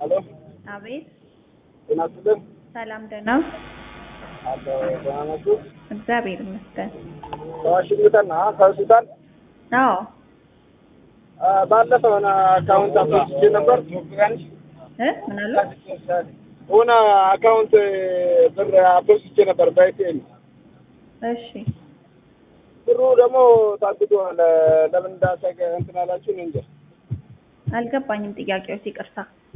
አሎ አቤት ጤና ይስጥልን። ሰላም ደህና አለ ደህና ናችሁ? እግዚአብሔር ይመስገን ከዋሽንግተን ነው ከሆስፒታል አዎ አ፣ ባለፈው የሆነ አካውንት አፖስቼ ነበር እ ምን አሉ የሆነ አካውንት ብር አፖስቼ ነበር በኢቲኤም እሺ ብሩ ደግሞ ታግዷል። ለምን እንዳሰገ እንትን አላችሁ እኔ እንጃ። አልገባኝም ጥያቄዎች ይቅርታ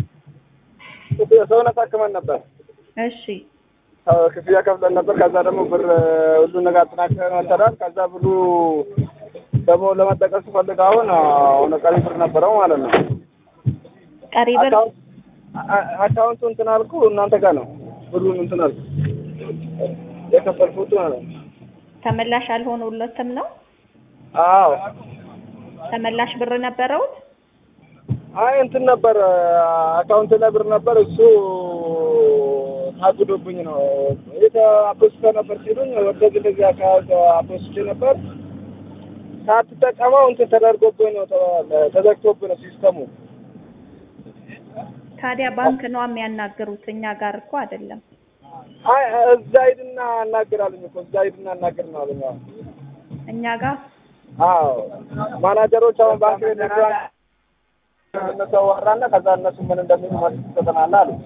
ሰውነት አክመን ነበር እሺ አዎ፣ ክፍያ ከፍለን ነበር። ከዛ ደግሞ ብር ሁሉ ነገር አጠናክረን ወሰዳል። ከዛ ብሩ ደግሞ ለመጠቀም ስፈልግ አሁን አሁን ቀሪ ብር ነበረው ማለት ነው። ቀሪ ብር አካውንት አ- አካውንቱ እንትን አልኩ እናንተ ጋር ነው ብሩን እንትን አልኩ የከፈልኩት ማለት ነው። ተመላሽ አልሆነለትም ነው አዎ ተመላሽ ብር ነበረው አይ እንትን ነበር አካውንት ላይ ብር ነበር እሱ ታግዶብኝ ነው የት አፖስተ ነበር ሲሉኝ ወደዚህ እንደዚህ አካውንት አፖስቼ ነበር ሳትጠቀመው እንትን ተደርጎብኝ ነው ተ- ተዘግቶብኝ ነው ሲስተሙ ታዲያ ባንክ ነው የሚያናግሩት እኛ ጋር እኮ አይደለም አይ እዛ ሂድና አናግራለኝ እኮ እዛ ሂድና አናግር ነው አለኝ አሁን እኛ ጋር አዎ ማናጀሮች አሁን ባንክ ቤት ነበር እነሱ አወራና ከዛ እነሱ ምን እንደሚሉ መልስ ትሰጠናለህ አሉ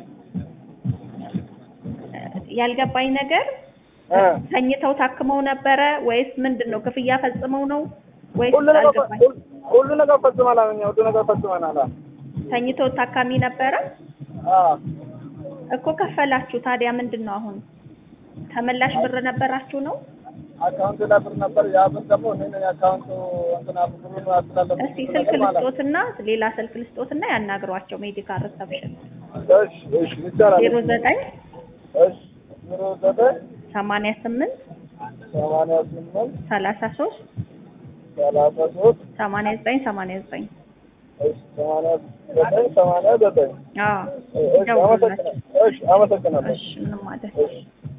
ያልገባኝ ነገር እ ተኝተው ታክመው ነበረ ወይስ ምንድን ነው ክፍያ ፈጽመው ነው ወይስ ሁሉ ነገር አልገባኝ ሁሉ- ሁሉ ነገር ፈጽመናል እኛ ሁሉ ነገር ፈጽመናል አዎ ተኝተው ታካሚ ነበረ አዎ እኮ ከፈላችሁ ታዲያ ምንድን ነው አሁን ተመላሽ ብር ነበራችሁ ነው አካውንት ላይ ብር ነበር ያ ብር ደግሞ እኔ ነኝ አካውንቱ እንትና ብሩን አስተላለፍ እስቲ ስልክ ልስጦትና ሌላ ስልክ ልስጦትና ያናግሯቸው ሜዲካል ሪሰፕሽን እሺ እሺ ይቻላል ዜሮ ዘጠኝ እሺ ዜሮ ዘጠኝ ሰማንያ ስምንት ሰማንያ ስምንት ሰላሳ ሶስት ሰላሳ ሶስት ሰማንያ ዘጠኝ ሰማንያ ዘጠኝ እሺ ሰማንያ ዘጠኝ ሰማንያ ዘጠኝ አዎ እሺ አመሰግናለሁ እሺ አመሰግናለሁ እሺ ምንም ማለት እሺ